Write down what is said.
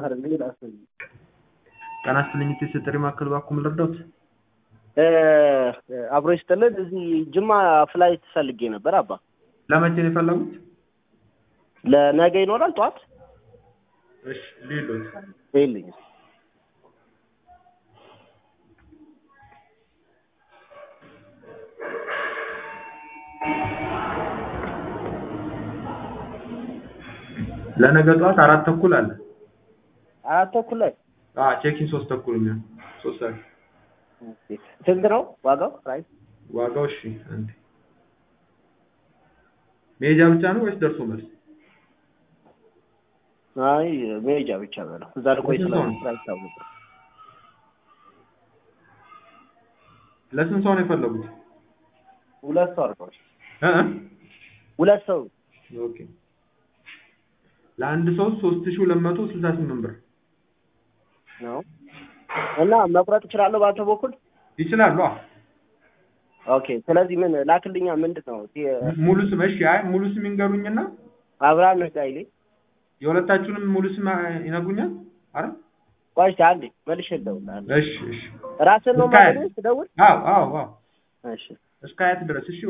አይደል ላስል ጤና ይስጥልኝ እቴ ጥሪ ማዕከል እባክዎ ምን ልርዳዎት? አብሮ ይስጥልን። እዚህ ጅማ ፍላይት ፈልጌ ነበር አባ። ለመቼ ነው የፈለጉት? ለነገ ይኖራል ጠዋት እሺ ሌሎት ይልኝ ለነገ ጠዋት አራት ተኩል አለ። አራት ተኩል ላይ አዎ ቼኪን ሶስት ተኩል የሚሆን ሶስት ሰዓት ስንት ነው ዋጋው? ፕራይስ ዋጋው እሺ አንዴ መሄጃ ብቻ ነው ወይስ ደርሶ መልስ? አይ መሄጃ ብቻ ነው። እዛ ልቆይ ስንት ስለ ሰው ነው? ፕራይስ ታውቁ። ለስንት ሰው ነው የፈለጉት? ሁለት ሰው አድርገው እ እ? ሁለት ሰው ኦኬ ለአንድ ሰው ሶስት ሺህ ሁለት መቶ ስልሳ ስምንት ብር ነው እና መቁረጥ እችላለሁ በአንተ በኩል? ይችላሉ። አዎ ኦኬ ስለዚህ ምን ላክልኛ ምንድን ነው የ- ሙሉ ስም እሺ፣ አይ ሙሉ ስም ይንገሩኝና አብርሃም ነጋይሌ የሁለታችሁንም ሙሉ ስም ይነግሩኛል። አረ ቆይ እስኪ አንዴ መልሼ እደውልልሃለሁ። እሺ እሺ። ራስን ነው እስከ- ማለት ስደውል? አዎ አዎ አዎ እሺ እስከ አያት ድረስ እሺ